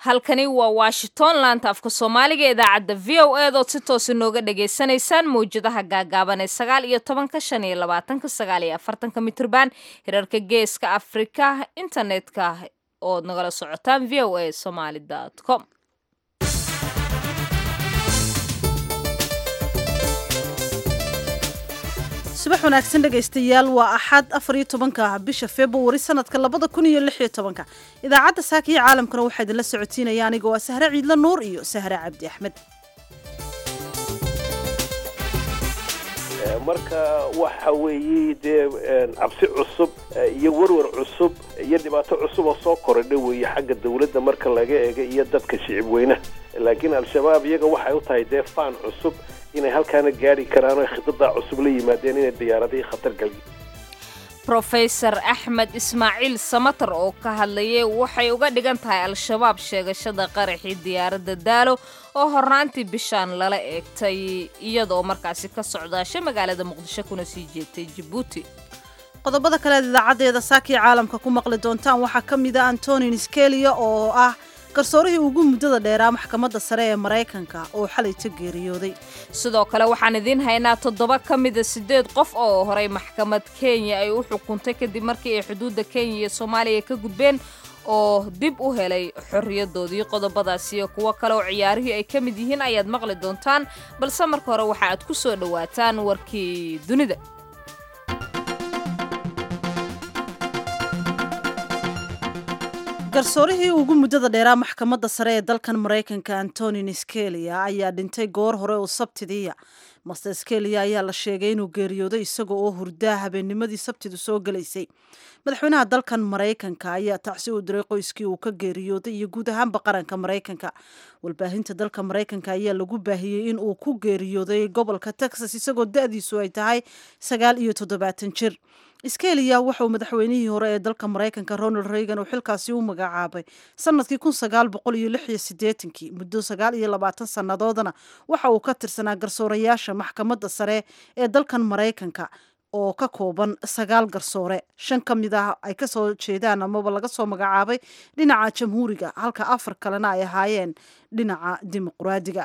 halkani waa washington laanta afka soomaaliga idaacadda v o eed ood si toosa nooga dhagaysanaysaan mawjadaha gaagaaban ee sagaal iyo tobanka shan iyo labaatanka sagaal iyo afartanka mitrban hirarka geeska afrika internetka ood nagala socotaan v o a somaly com subax wanaagsan dhegaystayaal waa axad afar iyo tobanka bisha februari sanadka labada kun iyo lix iyo tobanka idaacadda saaka iyo caalamkana waxaa idinla socotiinaya aniga waa sahre ciidla nuur iyo sahre cabdi axmed marka waxa weeye dee cabsi cusub iyo warwar cusub iyo dhibaato cusub oo soo korodha weeye xagga dawladda marka laga eega iyo dadka shicib weynaha laakiin al-shabaab iyaga waxay u tahay dee faan cusub inay halkaana gaari karaan oo khidadaa cusub la yimaadeen inay diyaaradihii khatar galiyeen rofeysar axmed ismaaciil samatar oo ka hadlayay waxay uga dhigan tahay al-shabaab sheegashada qaraxii diyaaradda daalo oo hornaantii bishaan lala eegtay iyadoo markaasi ka socdaasha magaalada muqdisho kuna sii jeegtay jabuuti qodobada kaleed idaacaddeeda saakii caalamka ku maqli doontaan waxaa ka mid a antonin skelia oo ah garsoorihii ugu muddada dheeraa maxkamadda sare ee maraykanka oo xalayta geeriyooday sidoo kale waxaan idiin haynaa toddoba ka mida siddeed qof oo horay maxkamad kenya ay u xukuntay kadib markii ay xuduudda kenya iyo soomaaliya ka gudbeen oo dib u helay xorriyadoodii qodobadaas iyo kuwo kale oo ciyaarihii ay ka mid yihiin ayaad maqli doontaan balse marka hore waxa aad ku soo dhowaataan warkii dunida garsoorihii ugu muddada dheeraa maxkamadda sare ee dalkan maraykanka antonin skelia ayaa dhintay goor hore oo sabtidiiya master skelia ayaa la sheegay inuu geeriyooday isaga oo hurdaa habeennimadii sabtidu soo gelaysay madaxweynaha dalkan maraykanka ayaa tacsi u diray qoyskii uu ka geeriyooday iyo guud ahaanba qaranka maraykanka walbaahinta dalka maraykanka ayaa lagu baahiyey in uu ku geeriyooday gobolka texas isagoo da-diisu ay tahay sagaal iyo toddobaatan jir skelia waxauu madaxweynihii hore ee dalka maraykanka ronald reagan uu xilkaasi u magacaabay sanadkii kun sagaal boqol iyo lix iyo sideetankii muddo sagaal iyo labaatan sannadoodana waxa uu ka tirsanaa garsoorayaasha maxkamadda sare ee dalkan maraykanka oo ka kooban sagaal garsoore shan ka mid ah ay kasoo jeedaan amaba laga soo magacaabay dhinaca jamhuuriga halka afar kalena ay ahaayeen dhinaca dimuqraadiga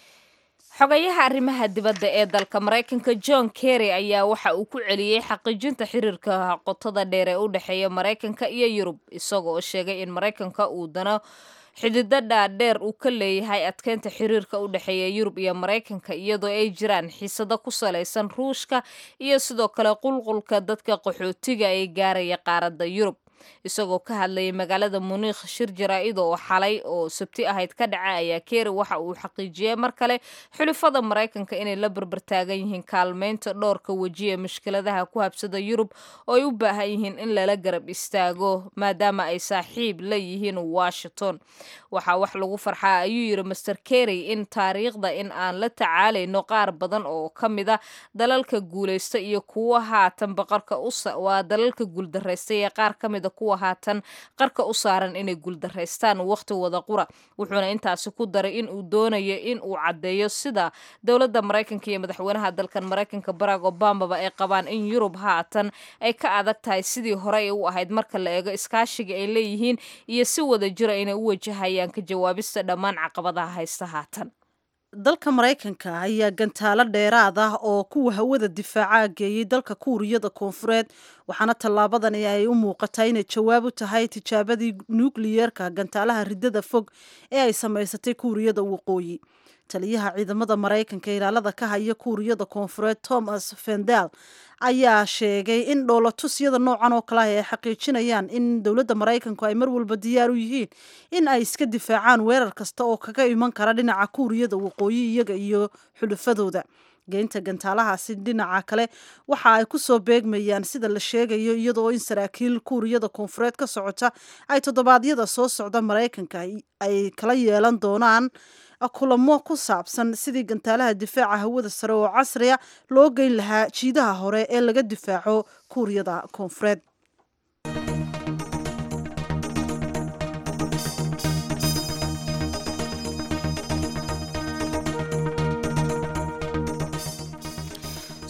xogayaha arrimaha dibadda ee dalka maraykanka john kerry ayaa waxa uu ku celiyey xaqiijinta xiriirka qotada dheer ee u dhexeeya maraykanka iyo yurub isaga oo sheegay in maraykanka uu dano xididdo dhaadheer uu ka leeyahay adkeynta xiriirka u dhexeeya yurub iyo maraykanka iyadoo ay jiraan xiisado ku salaysan ruushka iyo sidoo kale qulqulka dadka qaxootiga ee gaaraya qaaradda yurub isagoo ka hadlayay magaalada muniikh shir jaraa-id oo xalay oo sabti ahayd ka dhaca ayaa keeri waxa uu xaqiijiyey mar kale xulifada maraykanka inay la barbartaagan yihiin kaalmeynta dhowrka weji ee mushkiladaha ku habsada yurub oo ay u baahan yihiin in lala garab istaago maadaama ay saaxiib la yihiin washington waxaa wax lagu farxaa ayuu yidhi master kerry in taariikhda in aan la tacaalayno qaar badan oo ka mid a dalalka guulaysta iyo kuwa haatan baqarka waa dalalka guuldaraysta ee qaar ka mida kuwa haatan qarka u saaran inay guuldaraystaan wakhti wada qura wuxuuna intaasi ku daray in uu doonayo in uu caddeeyo sida dowladda maraykanka iyo madaxweynaha dalkan maraykanka barack obamaba ay qabaan in yurub haatan ay ka adag tahay sidii hore ay u ahayd marka la eego iskaashiga ay leeyihiin iyo si wada jira inay u wajahayaan ka jawaabista dhammaan caqabadaha haysta haatan dalka maraykanka ayaa gantaalo dheeraad ah oo kuwa hawada difaaca geeyey dalka kuuriyada koonfureed waxaana tallaabadani ay u muuqataa inay jawaab u tahay tijaabadii nukliyeerka gantaalaha riddada fog ee ay samaysatay kuuriyada waqooyi taliyaha ciidamada maraykanka ilaalada ka haya kuuriyada koonfureed thomas fendel ayaa sheegay in dhoolatusyada noocan oo kale ah ay xaqiijinayaan in dowladda maraykanku ay mar walba diyaar u yihiin in ay iska difaacaan weerar kasta oo kaga iman kara dhinaca kuuriyada waqooyi iyaga iyo xulufadooda geynta gantaalahaasi dhinaca kale waxa ay ku soo beegmayaan sida la sheegayo iyadoo in saraakiil kuuriyada koonfureed ka socota ay toddobaadyada soo socda maraykanka ay kala yeelan doonaan kulamo ku saabsan sidii gantaalaha difaaca hawada sare oo casriya loo geyn lahaa jiidaha hore ee laga difaaco kuuriyada koonfureed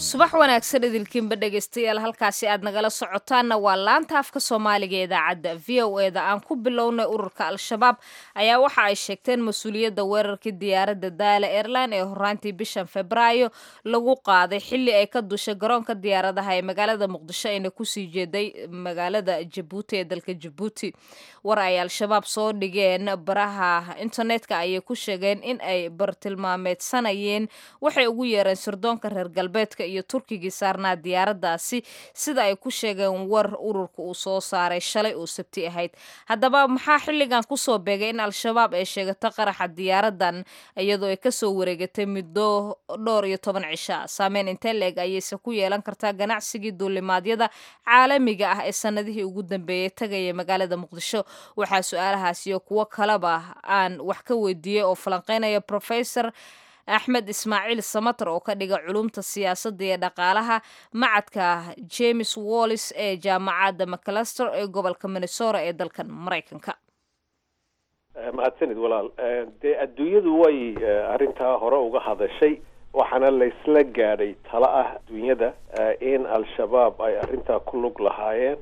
subax wanaagsan idilkiinba dhegaystayaal halkaasi aad nagala socotaanna waa laanta afka soomaaliga idaacadda v o e da aan ku bilownay ururka al-shabaab ayaa waxa ay sheegteen mas-uuliyadda weerarkii diyaaradda daala airline ee horaantii bishan febraayo lagu qaaday xilli ay ka dushay garoonka diyaaradaha ee magaalada muqdisho ayna kusii jeeday magaalada jabuuti ee dalka jabuuti war ay al-shabaab soo dhigeen baraha internetka ayay ku sheegeen in ay bartilmaameedsanayeen waxay ugu yeereen sirdoonka reer galbeedka iyo turkigii saarnaa diyaaraddaasi sida ay ku sheegeen war ururka uu soo saaray shalay oo sabti ahayd haddaba maxaa xilligan kusoo beegay in al-shabaab ay sheegato qaraxa diyaaradan iyadoo ay kasoo wareegatay muddo dhowr iyo toban cisha saameyn intee leeg ayayse ku yeelan kartaa ganacsigii duulimaadyada caalamiga ah ee sanadihii ugu dambeeyey tagaya magaalada muqdisho waxaa su-aalahaas iyo kuwo kaleba aan wax ka weydiiyey oo falanqeynaya professor axmed ismaaciil samater oo ka dhiga culumta siyaasadda iyo dhaqaalaha macadka james wallis ee jaamacadda maclaster ee gobolka minnesota ee dalkan maraykanka mahadsanid walaal dee adduunyadu way arrintaa hore uga hadashay waxaana laysla gaadhay talo ah adduunyada in al-shabaab ay arrintaa ku lug lahaayeen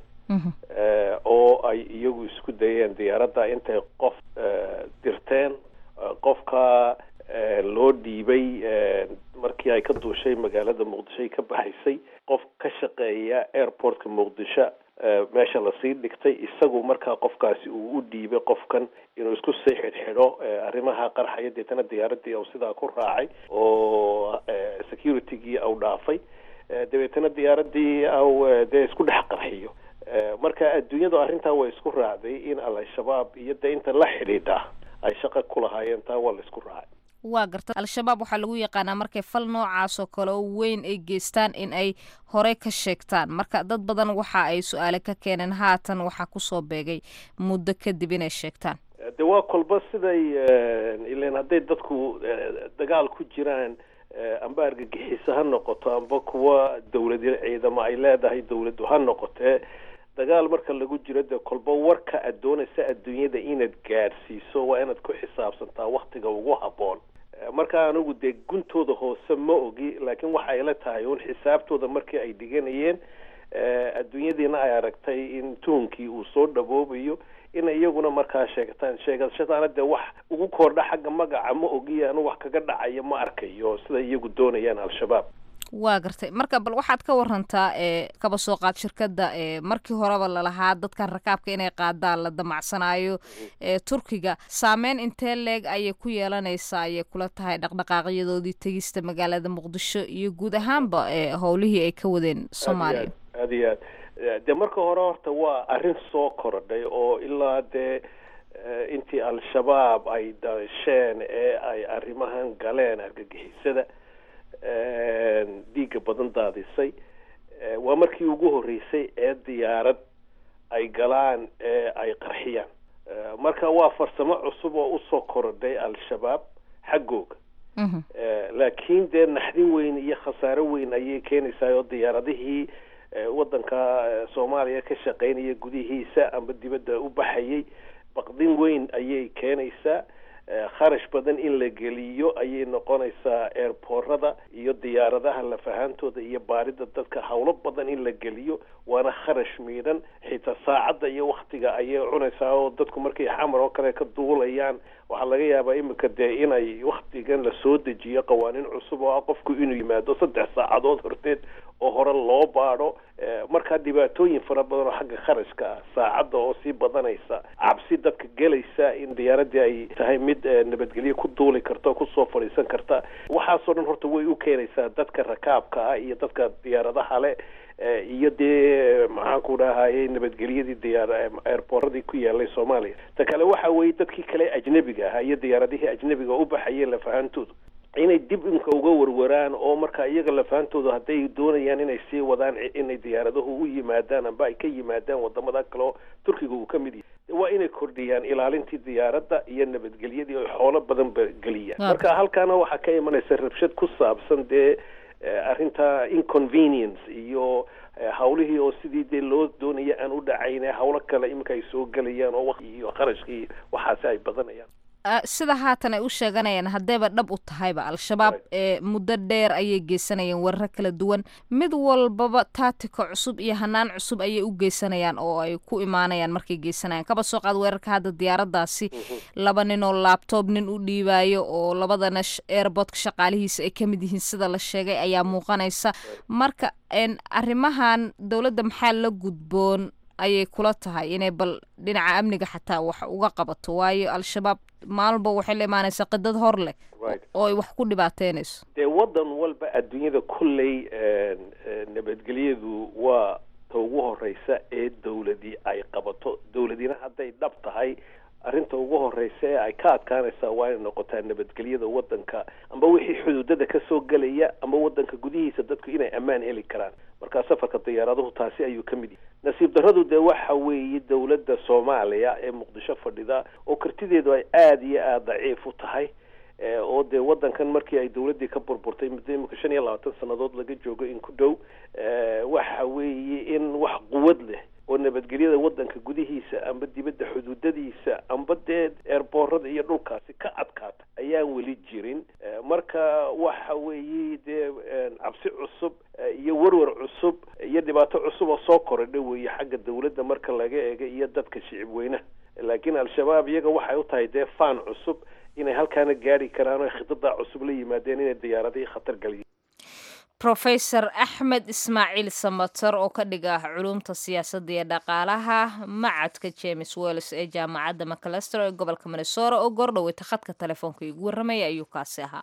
oo ay iyagu isku dayeen diyaaradda intay qof dirteen qofka loo dhiibay markii ay ka duushay magaalada muqdisho ay ka baxaysay qof ka shaqeeya airportka muqdisho meesha lasii dhigtay isagu markaa qofkaasi uu u dhiibay qofkan inuu isku sii xidhxidho arrimaha qarxaya deetana diyaaradii au sidaa ku raacay oo securitygii au dhaafay dabeetana diyaaradii au dee isku dhex qarxiyo marka adduunyadu arrintaa way isku raacday in al-shabaab iyo dee inta la xidhiidha ay shaqo ku lahaayeen taa waa la isku raacay waa garta al-shabaab waxaa lagu yaqaanaa markay fal noocaas oo kale oo weyn ay geystaan in ay horey ka sheegtaan marka dad badan waxa ay su-aale ka keeneen haatan waxaa kusoo beegay muddo kadib inay sheegtaan de waa kolba siday ilan hadday dadku dagaal ku jiraan amba argagixiso ha noqoto amba kuwa dawlad ciidamo ay leedahay dawladdu ha noqotee dagaal marka lagu jiro dee kolba warka aad doonaysa adduunyada inaad gaadhsiiso waa inaad ku xisaabsantaa waktiga ugu habboon marka anigu dee guntooda hoose ma ogi laakiin waxa ay la tahay un xisaabtooda markii ay dhiganayeen adduunyadiina ay aragtay in tuunkii uu soo dhawoobayo in iyaguna markaa sheegtaan sheegashadaana dee wax ugu kordha xagga magaca ma ogiya anu wax kaga dhacayo ma arkayo sida iyagu doonayaan al-shabaab waa gartay marka bal waxaad ka warantaa ee kaba soo qaad shirkadda ee markii horeba lalahaa dadkan rakaabka inay qaadaan la damacsanaayo ee turkiga saameyn intee leeg ayay ku yeelanaysaa ayay kula tahay dhaqdhaqaaqyadoodii tegista magaalada muqdisho iyo guud ahaanba ee howlihii ay ka wadeen soomaaliya aad iyo aad dee marka hore horta waa arrin soo korodhay oo ilaa dee intii al-shabaab ay dasheen ee ay arrimahan galeen argagixisada dhiigga badan daadisay waa markii ugu horreysay ee diyaarad ay galaan ee ay qarxiyaan marka waa farsamo cusub oo usoo korodhay al-shabaab xaggooga laakiin dee naxdin weyn iyo khasaaro weyn ayay keenaysaa oo diyaaradihii waddanka soomaaliya ka shaqaynaya gudihiisa amba dibadda u baxayay baqdin weyn ayay keenaysaa kharash badan in la geliyo ayay noqonaysaa airboorada iyo diyaaradaha lafahaantooda iyo baarida dadka howlo badan in la geliyo waana kharash miidhan xitaa saacadda iyo waktiga ayay cunaysaa oo dadku markay xamar oo kale ka duulayaan waxaa laga yaabaa imika dee inay waktigan la soo dejiyo qawaaniin cusub oo ah qofku inuu yimaado saddex saacadood horteed oo hore loo baadho markaa dhibaatooyin fara badan oo xagga kharashka ah saacadda oo sii badanaysa cabsi dadka gelaysa in diyaaradii ay tahay mid nabadgelyo ku duuli karta oo kusoo fadhiisan karta waxaasoo dhan horta way u keenaysaa dadka rakaabka ah iyo dadka diyaaradaha le iyo dee maxaanku dhahayay nabadgelyadii diyaar airboorradii ku yaalay soomaaliya ta kale waxa weeye dadkii kale ajnebiga ahaa iyo diyaaradihii ajnebiga u baxayeen lafahantoodu inay dib imka uga warwaraan oo marka iyaga lafahantooda hadday doonayaan inay sii wadaan inay diyaaradahu u yimaadaan amba ay ka yimaadaan wadamada kale oo turkiga uu ka mid yahay waa inay kordhiyaan ilaalintii diyaaradda iyo nabadgelyadii oy xoolo badan ba geliyaan marka halkaana waxaa ka imanaysa rabshad ku saabsan dee arrinta inconvenience iyo hawlihii oo sidii dee loo doonaya aan u dhacayne hawlo kale iminka ay soo gelayaan oo waqti iyo kharashkii waxaasi ay badanayaan sida haatan ay u sheeganayaan haddayba dhab u tahayba al-shabaab ee muddo dheer ayay geysanayeen weeraro kala duwan mid walbaba taatika cusub iyo hanaan cusub ayay u geysanayaan oo ay ku imaanayaan markay geysanayaan kaba soo qaad weerarka hadda diyaaradaasi laba nin oo laabtoob nin u dhiibaayo oo labadana airbortka shaqaalihiisa ay ka mid yihiin sida la sheegay ayaa muuqanaysa marka arrimahan dowladda maxaa la gudboon ayay kula tahay inay bal dhinaca amniga xataa wax uga qabato waayo al-shabaab maalba waxay la imaanaysaa qidad hor leh oo ay wax ku dhibaateynayso dee waddan walba adduunyada kolley nabadgelyadu waa ta ugu horeysa ee dawladii ay qabato dawladina hadday dhab tahay arrinta ugu horeysa ee ay ka adkaanaysaa waa inay noqotaa nabadgelyada waddanka amba wixii xuduudada kasoo gelaya ama waddanka gudihiisa dadku inay ammaan heli karaan marka safarka diyaaraduhu taasi ayuu ka mid yahay nasiib darradu dee waxa weeye dawladda soomaaliya ee muqdisho fadhida oo kartideedu ay aada iyo aada daciif u tahay oo dee waddankan markii ay dawladdii ka burburtay muddo imika shan iyo labaatan sannadood laga joogo in ku dhow waxa weeye in wax quwad leh oo nabadgelyada waddanka gudihiisa amba dibadda xuduudadiisa amba dee eerboorada iyo dhulkaasi ka adkaata ayaan weli jirin marka waxa weeye dee cabsi cusub iyo werwer cusub iyo dhibaato cusub oo soo korodha weeye xagga dawladda marka laga eega iyo dadka shicib weynaha laakiin al-shabaab iyaga waxay u tahay dee faan cusub inay halkaana gaari karaan oo khidadaa cusub la yimaadeen inay diyaaradihii khatar galiyen rofesor axmed ismaaciil samater oo ka dhig ah culumta siyaasadda iyo dhaqaalaha macadka james wells ee jaamacadda macalester ee gobolka minnesora oo goordhoweyta khadka telefoonka igu warramaya ayuu kaasi ahaa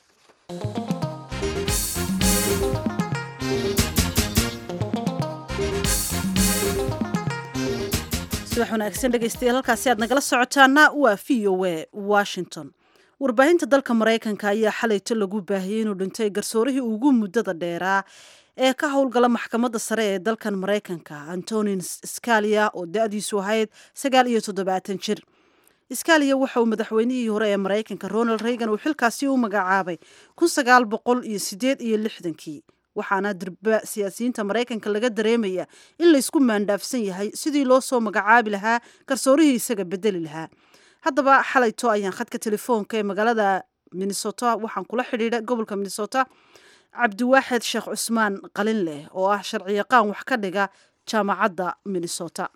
subax wanaagsan dhegeystayaal halkaasi aad nagala socotaana waa v o a washington warbaahinta dalka maraykanka ayaa xalayto lagu baahiyey inuu dhintay garsoorihii ugu muddada dheeraa ee ka howlgala maxkamadda sare ee dalkan maraykanka antonin scalia oo da-diisu ahayd sagaal iyo toddobaatan jir scalia waxa uu madaxweynihii hore ee maraykanka ronald reagan uu xilkaasi u magacaabay kun sagaal boqol iyo sideed iyo lixdankii waxaana dirba siyaasiyiinta maraykanka laga dareemaya in laysku maandhaafsan yahay sidii loo soo magacaabi lahaa garsoorihii isaga bedeli lahaa haddaba xalayto ayaan khadka telefoonka ee magaalada minnesota waxaan kula xidhiidha gobolka minnesota cabdiwaaxid sheekh cusmaan qalin leh oo ah sharciyaqaan wax ka dhiga jaamacadda minnesota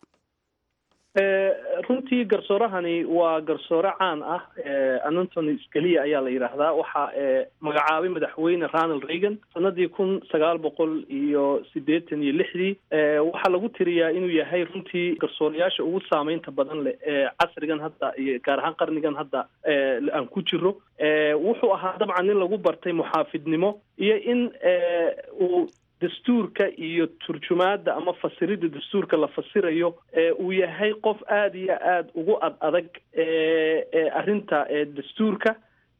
runtii garsoorahani waa garsoore caan ah anantony scalia ayaa la yidhaahdaa waxaa magacaabay madaxweyne ronald reagan sanadii kun sagaal boqol iyo sideetan iyo lixdii waxaa lagu tiriyaa inuu yahay runtii garsoorayaasha ugu saameynta badan leh ee casrigan hadda iyo gaar ahaan qarnigan hadda aan ku jiro wuxuu ahaa dabcan nin lagu bartay muxaafidnimo iyo in uu dastuurka iyo turjumaadda ama fasiridda dastuurka la fasirayo uu yahay qof aada iyo aada ugu ad adag arrinta dastuurka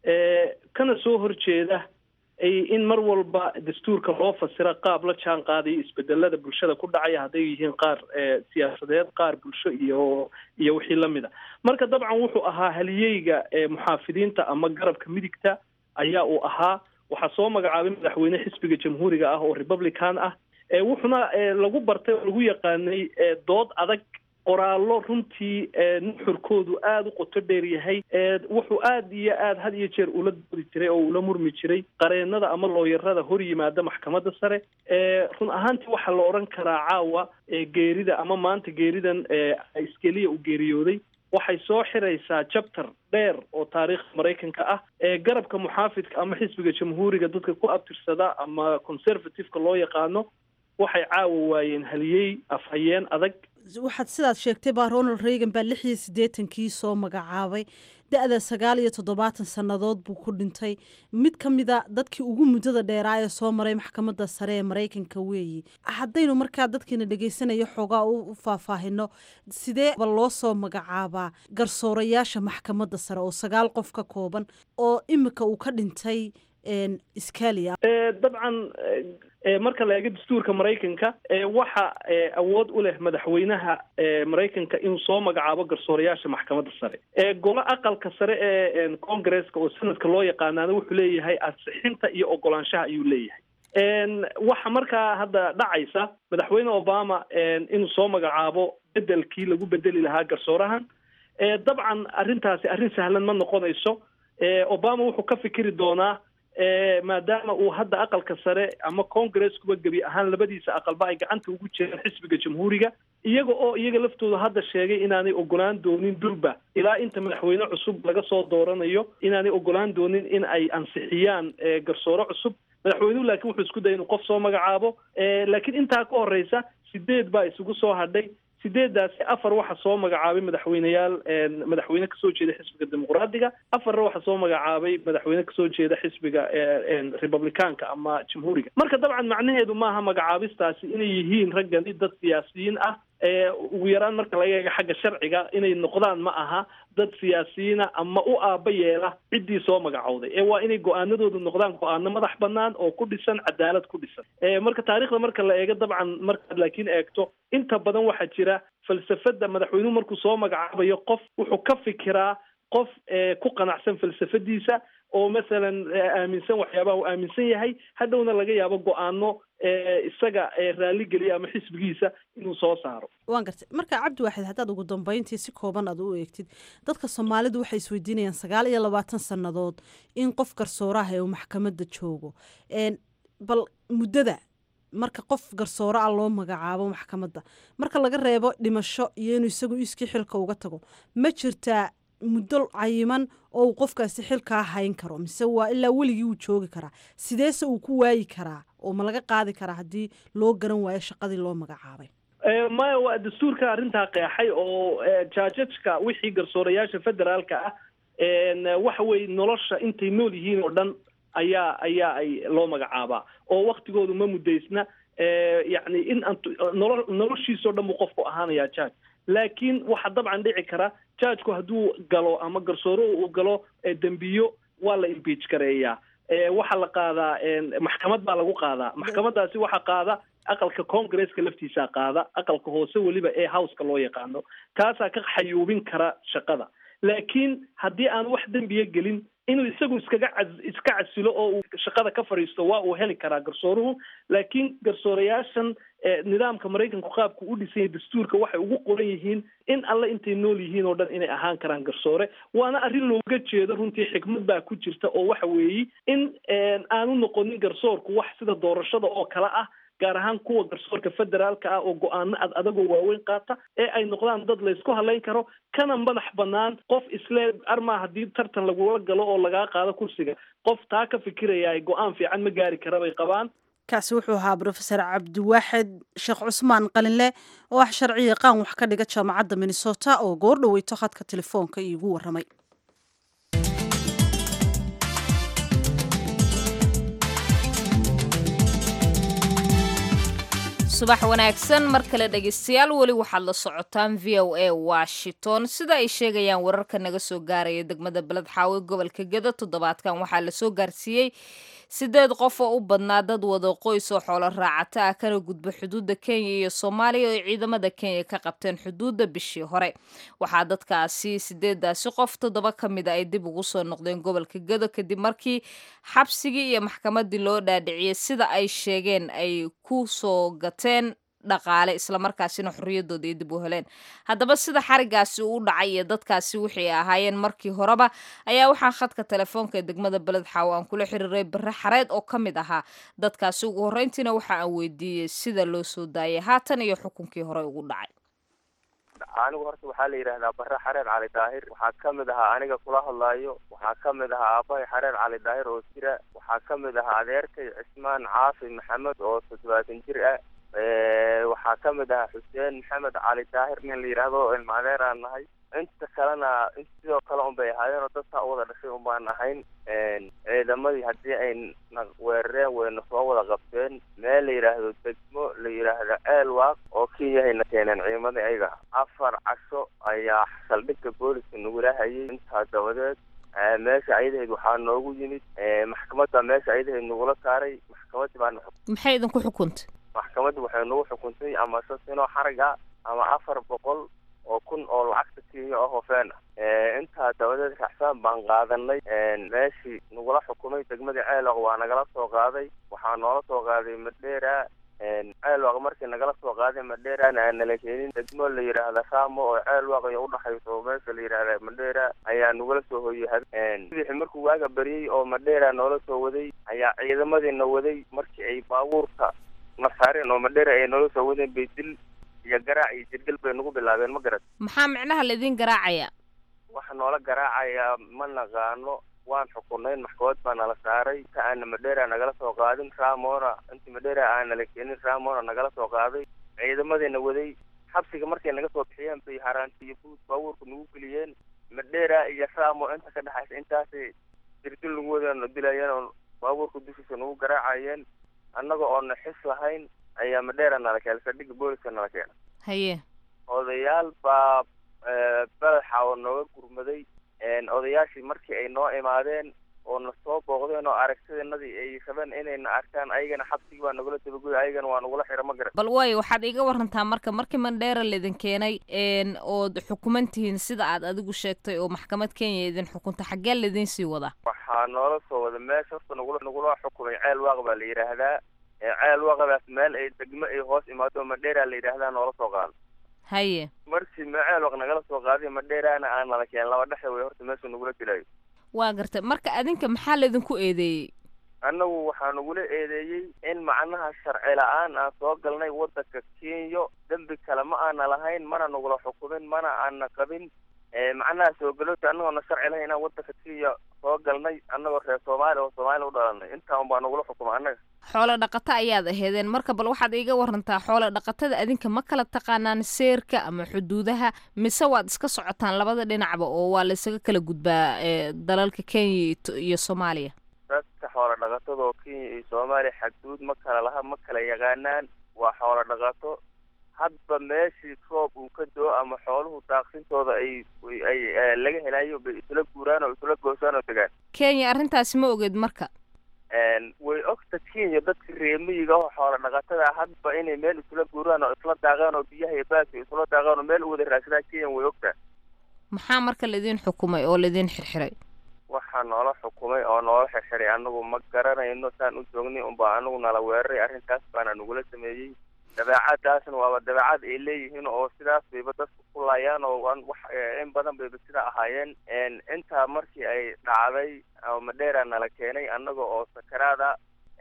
kana soo horjeeda in mar walba dastuurka loo fasira qaab la jaan qaadayo isbedelada bulshada ku dhacaya hadday yihiin qaar siyaasadeed qaar bulsho iyo iyo wixii lamid a marka dabcan wuxuu ahaa haliyeyga muxaafidiinta ama garabka midigta ayaa uu ahaa waxaa soo magacaabay madaxweyne xisbiga jamhuuriga ah oo republican ah wuxuuna lagu bartay oo lagu yaqaanay dood adag qoraallo runtii nuxurkoodu aada u qoto dheer yahay wuxuu aada iyo aada had iyo jeer ula doodi jiray oo ula murmi jiray qareenada ama looyarada hor yimaada maxkamadda sare run ahaantii waxaa la odhan karaa caawa geerida ama maanta geeridan iskeliya uu geeriyooday waxay soo xiraysaa jabter dheer oo taariikhda maraykanka ah ee garabka muxaafidka ama xisbiga jamhuuriga dadka ku abtirsada ama conservativeka loo yaqaano waxay caawa waayeen haliyey afhayeen adag waxaad sidaad sheegtay baa ronald reagan baa lix iyo siddeetankii soo magacaabay da-da sagaal iyo toddobaatan sannadood buu ku dhintay mid ka mida dadkii ugu muddada dheeraa ee soo maray maxkamadda sare ee maraykanka weeyi haddaynu markaa dadkiina dhegaysanaya xoogaa u faahfaahino sidee ba loo soo magacaabaa garsoorayaasha maxkamadda sare oo sagaal qof ka kooban oo imika uu ka dhintay scalia dabcan marka la eego dastuurka maraykanka waxa awood u leh madaxweynaha maraykanka inuu soo magacaabo garsoorayaasha maxkamadda sare golo aqalka sare ee congresska oo sanadka loo yaqaanaana wuxuu leeyahay ansixinta iyo ogolaanshaha ayuu leeyahay waxa markaa hadda dhacaysa madaxweyne obama inuu soo magacaabo bedelkii lagu bedeli lahaa garsoorahan dabcan arrintaasi arrin sahlan ma noqonayso obama wuxuu ka fikiri doonaa maadaama uu hadda aqalka sare ama congreskuba gebi ahaan labadiisa aqalba ay gacanta ugu jiraan xisbiga jamhuuriga iyaga oo iyaga laftooda hadda sheegay inaanay ogolaan doonin durba ilaa inta madaxweyne cusub laga soo dooranayo inaanay ogolaan doonin in ay ansixiyaan garsoore cusub madaxweynuhu laakiin wuxuu isku daya inuu qof soo magacaabo laakiin intaa ka horeysa sideed baa isugu soo hadhay sideedaasi afar waxa soo magacaabay madaxweyneyaal madaxweyne kasoo jeeda xisbiga dimuqraadiga afarna waxa soo magacaabay madaxweyne kasoo jeeda xisbiga republicaanka ama jamhuuriga marka dabcan macnaheedu maaha magacaabistaasi inay yihiin raggani dad siyaasiyiin ah ugu yaraan marka laga eega xagga sharciga inay noqdaan ma aha dad siyaasiyiina ama u aaba yeela ciddii soo magacowday ee waa inay go-aanadoodu noqdaan go-aano madax banaan oo ku dhisan cadaalad ku dhisan marka taarikhda marka la eego dabcan markaad laakiin eegto inta badan waxaa jira falsafada madaxweynuhu markuu soo magacaabayo qof wuxuu ka fikiraa qof ku qanacsan falsafadiisa oo masalan aaminsan waxyaabaha uu aaminsan yahay hadhowna laga yaabo go-aano isaga raaligeliya ama xisbigiisa inuu soo saaro waan gartay marka cabdi waaxid haddaad ugu dambeyntii si kooban aad u eegtid dadka soomaalidu waxay isweydiinayaan sagaal iyo labaatan sannadood in qof garsooraha ee uu maxkamadda joogo bal muddada marka qof garsoore ah loo magacaabo maxkamadda marka laga reebo dhimasho iyo inuu isagu iskii xilka uga tago ma jirtaa muddo cayiman oo uu qofkaasi xilkaa hayn karo mise waa ilaa weligii uu joogi karaa sideese uu ku waayi karaa oo ma laga qaadi karaa haddii loo garan waayo shaqadii loo magacaabay maya waa dastuurka arrintaa qeexay oo jaajajka wixii garsoorayaasha federaalka ah waxa weye nolosha intay nool yihiin oo dhan ayaa ayaa ay loo magacaabaa oo waktigoodu ma muddaysna yacni in nolo noloshiisao dhan buu qofku ahaanayaa jaaj laakiin waxaa dabcan dhici kara jaajku hadduu galo ama garsoore uu galo dembiyo waa la impeach gareeyaa waxaa la qaadaa maxkamad baa lagu qaadaa maxkamadaasi waxaa qaada aqalka congresska laftiisaa qaada aqalka hoose weliba ee houseka loo yaqaano kaasaa ka xayuubin kara shaqada laakiin haddii aan wax dembiya gelin inuu isagu iskaga ca iska casilo oo uu shaqada ka fadhiisto waa uu heli karaa garsooruhu laakiin garsoorayaashan nidaamka maraykanku qaabku u dhisanya dastuurka waxay ugu qoran yihiin in alle intay nool yihiin oo dhan inay ahaan karaan garsoore waana arrin looga jeedo runtii xikmad baa ku jirta oo waxa weeye in aanu noqonin garsoorku wax sida doorashada oo kale ah gaar ahaan kuwa garsoorka federaalka ah oo go-aano ad adagoo waaweyn qaata ee ay noqdaan dad laysku hadlayn karo kana madax banaan qof isle armaa haddii tartan lagula galo oo lagaa qaado kursiga qof taa ka fikiraya go-aan fiican ma gaari kara bay qabaan kaasi wuxuu ahaa brofesor cabdiwaaxid sheekh cusmaan qalinle oo ah sharci yaqaan wax ka dhiga jaamacadda minnesota oo goor dhoweyto khadka telefoonka iigu warramay subax wanaagsan mar kale dhegaystayaal weli waxaad la socotaan v o a washington sida ay sheegayaan wararka naga soo gaaraya degmada beled xaawe gobolka geda toddobaadkan waxaa lasoo gaarsiiyey sideed qof oo u badnaa dad wada qoys oo xoolo raacata ah kana gudba xuduudda kenya iyo soomaaliya oo ay ciidamada kenya ka qabteen xuduudda bishii hore waxaa dadkaasi sideedaasi qof toddoba ka mida ay dib ugu soo noqdeen gobolka gedo kadib markii xabsigii iyo maxkamadii loo dhaadhiciyey sida ay sheegeen ay ku soo gateen dhaqaale islamarkaasina xorriyaddooda ay dib u heleen haddaba sida xarigaasi uu dhacay iyo dadkaasi wixii ahaayeen markii horeba ayaa waxaa khadka telefoonka ee degmada beled xaawo aan kula xiriiray bare xareed oo ka mid ahaa dadkaasi ugu horreyntiina waxa aan weydiiyey sida loo soo daayay haatan iyo xukunkii hore ugu dhacay anigu horta waxaa la yidhaahdaa bare xareer cali daahir waxaa ka mid ahaa aniga kula hadlaayo waxaa ka mid ahaa aabahay xareer cali daahir oo jira waxaa ka mid ahaa adeerkay cismaan caafi maxamed oo toddobaatan jir ah waxaa ka mid ahaa xuseen maxamed cali daahir nin la yidhaahdo ilma adeer aan nahay inta kalena sidoo kale un bay ahaayeen oo dadkaa u wada dhashay un baan ahayn ciidamadii haddii ay na weerareen wayna soo wada qabteen meel la yidhaahdo degmo la yidhaahdo ceelwaaq oo kenyahayna keeneen ciidamadii ayaga afar casho ayaa saldhigga booliska nagula hayay intaa dabadeed meesha ayadaheed waxaa noogu yimid maxkamadda meesha ayadaheed nagula saaray maxkamadii baana maxay idinku xukuntay maxkamadda waxay nagu xukuntay ama shan sano xarag ah ama afar boqol oo kun oo lacagta kenya oo hofeen ah intaa dabadeed raxsaan baan qaadanay meeshii nagula xukumay degmadii ceeloq waa nagala soo qaaday waxaa noola soo qaaday madheera ceelwaaq markii nagala soo qaaday madheerana aan nala keenin degmo la yidhaahda ramo oo ceelwaaq iyo udhaxayso oo meesha la yidhaahda madheera ayaa nagula soo hoyay sidixi markuu waaga baryey oo madheera noola soo waday ayaa ciidamadiina waday markii ay baabuurka na saareen oo madheera ay noola soo wadeen bay dil iyo garaac iyo jirgel bay nagu bilaabeen ma garat maxaa micnaha laydin garaacaya waxa noola garaacayaa ma naqaano waan xukunayn maxkamad baa nala saaray inta aana madheera nagala soo qaadin ramona inta madheera aan nala keenin ramona nagala soo qaaday ciidamadiina waday xabsiga markay naga soo bixiyeen bay haraanti iyo buud baabuurka nagu geliyeen madheera iyo ramo inta ka dhexaysa intaasay dirdil nagu wadeen oo dilayeen oo baabuurka dushiisa nagu garaacayeen annaga oona xis lahayn ayaa madheera nala keenay saldhigga booliska nala keena haye odayaal baa badaxa oo nooga gurmaday odayaashii markii ay noo imaadeen oo na soo booqdeen oo aragtideenadii ay rabeen inayna arkaan ayagana xabsigii baa nagula dabagoy ayagana waa nagula xira ma garan bal waayo waxaad iga warantaa marka markii mandheera laydin keenay ood xukuman tihiin sida aad adigu sheegtay oo maxkamad kenya idin xukunta xaggee laydin sii wadaa waxaa noola soo wada meesha horta nagula nagula xukumay ceel waaq baa la yidhaahdaa ceel waaqadaas meel ay degmo ay hoos imaado madheera la yidhaahdaa noola soo qaado haye markii maceel waq nagala soo qaaday madheeraana aan nala keen laba dhexe way horta meesha nagula dilayo waa gartay marka adinka maxaa laydinku eedeeyey annagu waxaa nagula eedeeyey in macnaha sharci la-aan aan soo galnay waddanka kenya dembi kale ma aana lahayn mana nagula xukumin mana aana qabin macnaha soo galoota annagoona sharci lahayn inaan waddanka kenya soo galnay annagoo reer soomaaliya oo soomaaliya u dhalanay intaa un baa nagula xukuma annaga xoolo dhaqato ayaad aheedeen marka bal waxaad iiga warantaa xoolo dhaqatada adinka ma kala taqaanaan seerka ama xuduudaha mise waad iska socotaan labada dhinacba oo waa laysaga kala gudbaa dalalka kenya iyo soomaaliya dadka xoolo dhaqatada oo kenya iyo soomaaliya xaduud ma kala laha ma kala yaqaanaan waa xoolo dhaqato hadba meeshii roob uu ka doo ama xooluhu daaqsintooda ay ay laga helayo bay isla guuraan oo isla goosaan oo degaan kenya arrintaasi ma ogeed marka way ogta kenya dadka reemiyiga oo xoolo dhaqatada hadba inay meel isla guuraan oo isla daaqaan oo biyaha iyo baaska isla daaqaan oo meel u wada raadsadaan kenya way ogtaa maxaa marka laydin xukumay oo laydin xirxiray waxaa noola xukumay oo noola xirxiray anagu ma garanayno saan u joognay unbaa anagu nala weeraray arrintaas baana nagula sameeyey dabeecadaasna waaba dabeecad ay leeyihiin oo sidaas bayba dadku ku laayaan oo wax in badan bayba sidaa ahaayeen intaa markii ay dhacday oo madheera nala keenay annaga oo sakaraada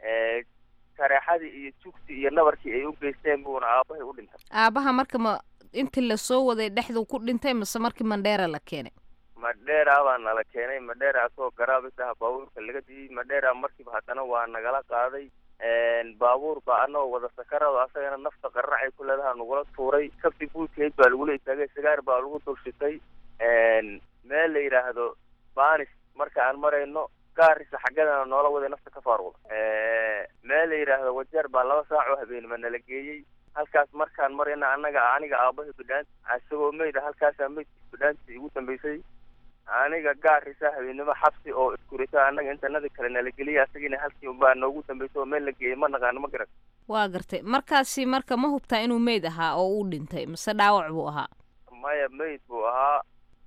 kareexadii iyo jugti iyo nabarkii ay u geysteen buuna aabahay u dhintay aabaha marka ma intii lasoo waday dhexdu ku dhintay mise markii mandheera la keenay madheera baa nala keenay madheera asagoo garaabisa baabuurka laga diyey madheera markiiba haddana waa nagala qaaday baabuur baa anagoo wada sakarado asagana nafta qarracay ku leedaha nagula tuuray kabti guudkeed baa lagula istaagay sagaar baa lagu dulshitay meel la yidhaahdo banis marka aan marayno gaarisa xaggadana noola waday nafta ka faaruqda meel la yidhaahdo wajeer baa laba saac oo habeenima nala geeyey halkaas markaan marayna annaga aniga aabahay bidhaan isagoo meyda halkaasaa meydkiis bidhaantii igu dambeysay aniga gaarisa habeennimo xabsi oo iskurita annaga intanadii kale nala geliyay asagiina halkii unbaa noogu dambeysay oo meel la geeyay ma naqaano ma garan waa gartay markaasi marka ma hubtaa inuu meyd ahaa oo uu dhintay mise dhaawac buu ahaa maya meyd buu ahaa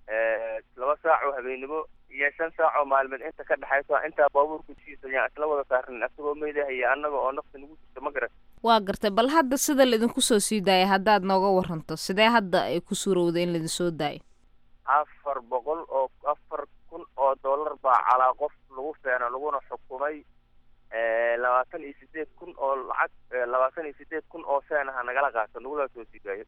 laba saac oo habeennimo iyo shan saac oo maalmeed inta ka dhexayso intaa baabuurka jiisa ayaan isla wada saarnin asagoo meyd ah iyo annaga oo nafta nagu jirta ma garan waa gartay bal hadda sida laydinku soo sii daayay haddaad nooga waranto sidee hadda ay ku suurowday in laydin soo daayo afar boqol oo afar kun oo dollar baa calaa qof lagu feena laguna xukumay labaatan iyo sideed kun oo lacag labaatan iyo sideed kun oo feenaha nagala qaato nagula soo sii daayo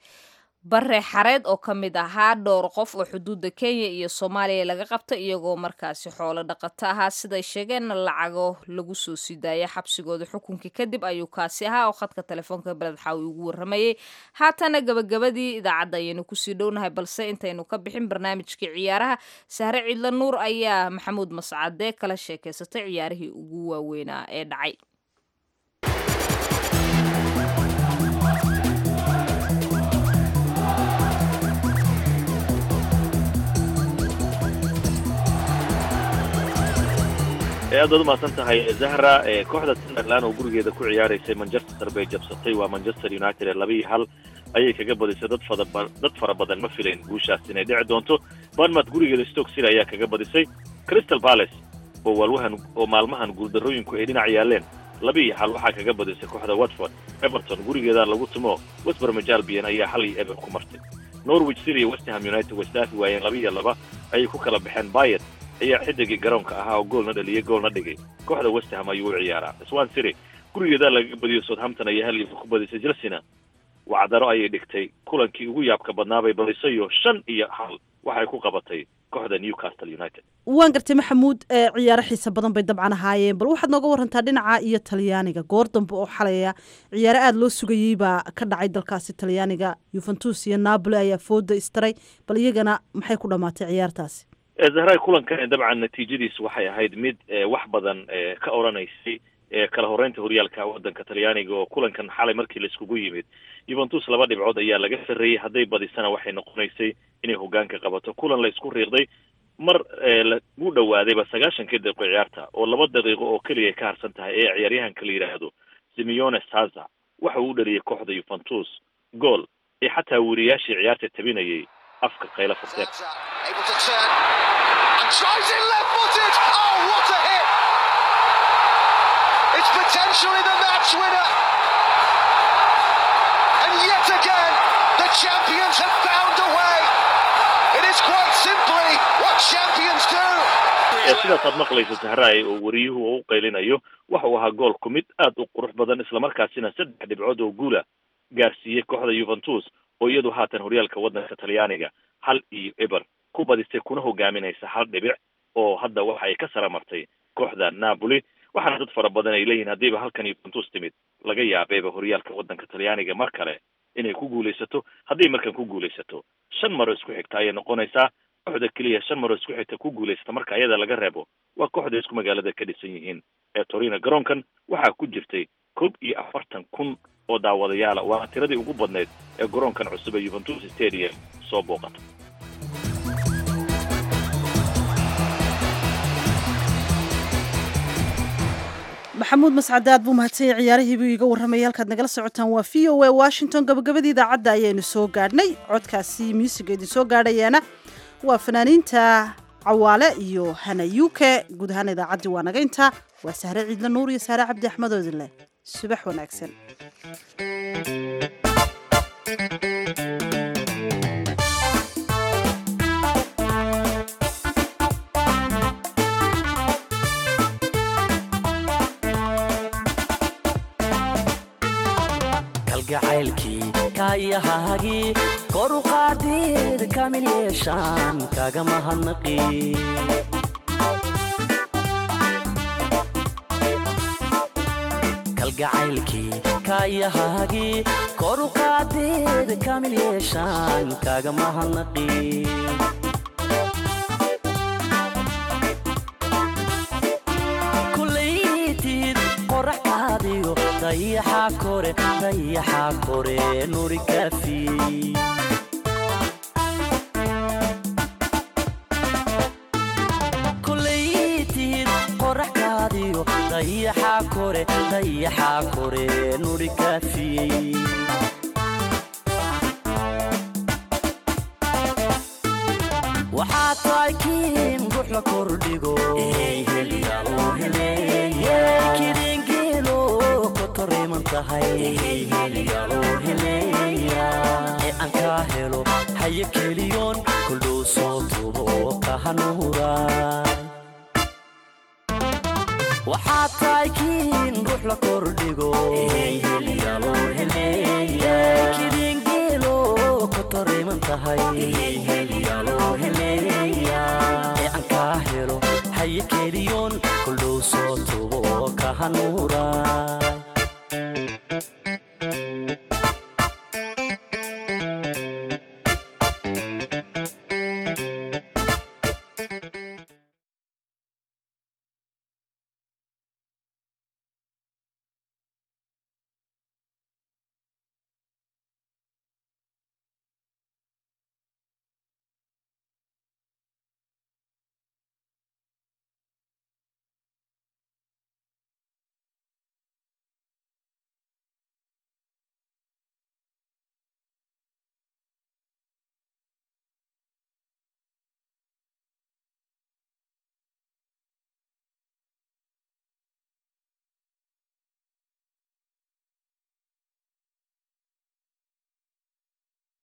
bare xareed oo ka mid ahaa dhowr qof oo xuduudda kenya iyo soomaaliya laga qabta iyagoo markaasi xoolo dhaqato ahaa siday sheegeenna lacago lagu soo sii daaya xabsigooda xukunkii kadib ayuu kaasi ahaa oo khadka telefoonka beled xaawi ugu warramayey haatana gabagabadii idaacadda ayaynu kusii dhownahay balse intaynu ka bixin barnaamijkii ciyaaraha sahre ciidla nuur ayaa maxamuud mascade kala sheekaysatay ciyaarihii ugu waaweynaa ee dhacay aad baad umahadsan tahay zahra kooxda sunderland oo gurigeeda ku ciyaaraysay manchester bay jabsatay waa manchester united ee laba iyo hal ayay kaga badisay dad fada dad fara badan ma filayn guushaas inay dhici doonto barnmouth gurigeeda stoke city ayaa kaga badisay crystal palace oo waalwahan oo maalmahan guuldarrooyinku ay dhinac yaaleen laba iyo hal waxaa kaga badisay kooxda watford everton gurigeeda lagu tumo westbermij albion ayaa hal iyo eber ku martay norwich city iyo westham united wasdaafi waayeen laba iyo laba ayay ku kala baxeen bayet ayaa xidigii garoonka ahaa oo goolna dhaliyey goolna dhigay kooxda westham ayuu u ciyaaraa swan city gurigeeda laga badiyo southampton ayaa hal iyo ku badisay chelsea-na wacdaro ayay dhigtay kulankii ugu yaabka badnaabay badisayo shan iyo hal waxay ku qabatay kooxda newcastle united waan gartay maxamuud ee ciyaaro xiisa badan bay dabcan ahaayeen bal waxaad nooga warantaa dhinaca iyo talyaaniga goor dambe oo xalaya ciyaaro aada loo sugayey baa ka dhacay dalkaasi talyaaniga yuventus iyo napoli ayaa fooda istaray bal iyagana maxay ku dhammaatay ciyaartaasi zahray kulankan dabcan natiijadiisu waxay ahayd mid wax badan ka oranaysay kala horeynta horyaalka waddanka talyaaniga oo kulankan xalay markii laiskugu yimid yuventus laba dhibcood ayaa laga sarreeyey hadday badisana waxay noqonaysay inay hogaanka qabato kulan la isku riiqday mar lagu dhawaadayba sagaashankii daqiiqo ciyaarta oo laba daqiiqo oo keliya ay ka harsan tahay ee ciyaaryahanka la yidhaahdo simeone saza waxa uu u dhaliyay kooxda yuventus gool ee xataa weriyaashii ciyaarta tabinayay afka qaylo furteen It's potentially the match winner. And yet again, the champions have found a way. It is quite simply what champions do. sidaasaad maqlaysa sahraay oo weriyuhu uu u qaylinayo waxa uu ahaa goolku mid aad u qurux badan islamarkaasina saddex dhibcood oo guula gaarsiiyey kooxda yuventus oo iyadu haatan horyaalka waddanka talyaaniga hal iyo eber ku badisay kuna hogaaminaysa hal dhibic oo hadda waxa ay ka sara martay kooxda napoli waxaana dad fara badan ay leeyihin haddiiba halkan yuventus timid laga yaabeeba horyaalka waddanka talyaaniga mar kale inay ku guulaysato hadday markan ku guulaysato shan maro isku xigta ayay noqonaysaa kooxda keliya shan maro isku xigta ku guulaysata marka ayada laga reebo waa kooxda isku magaalada ka dhisan yihiin ee torino garoonkan waxaa ku jirtay koob iyo afartan kun oo daawadayaala waana tiradii ugu badnayd ee garoonkan cusub ee yuventus stadium soo booqata maxamuud mascade aad buu mahadsanyay ciyaarihiibuu iiga warramayay halkaad nagala socotaan waa v o a washington gabagabadii idaacadda ayaynu soo gaadhnay codkaasi muusiga idin soo gaadhayaana waa fanaaniinta cawaale iyo hana yuke guud ahaan idaacaddii waa naga intaa waa sahre ciidle nuur iyo sahre cabdi axmed oodinleh subax wanaagsan kalgacaylkii kaayahaagii kor u qaadid kamil yeeshaan kaga mahadnaqi kalgacaylkii kaayahaagii kor u qaadid kamil yeeshaan kaga mahadnaqi kulaytid qorax qaadiyo dayaxa kore dayaxa kore nuri kaafiyey kulaytid qorax qaadiyo dayaxa kore dayaxa kore nuri kaafiyey waxaa tahay kiin ruux la kordhigo kidingeelo kotoriman tahay ee aan kaa helo haye keliyoon kuldhow soo tubo kahanuura waxaa tahay kiin ruux la kordhigo kidingeelo kotoriman tahay ee aan kaa helo haye keliyoon kuldhow soo tubo kahanuura